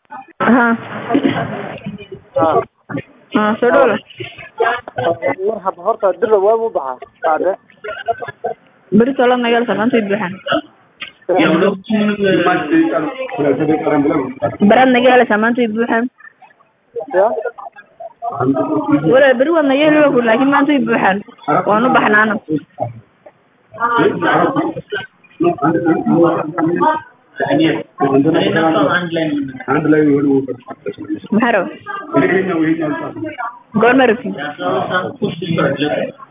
ها ها ها soo dhawo war hab horta dira waa u baxaa qaade beri tolo nagal samaantay buuxan barad nagal samaantay buuxan ya wala beri waad naga heli ku laakiin maanta way buuxan waan u baxnaana maxaa raba goorma rabti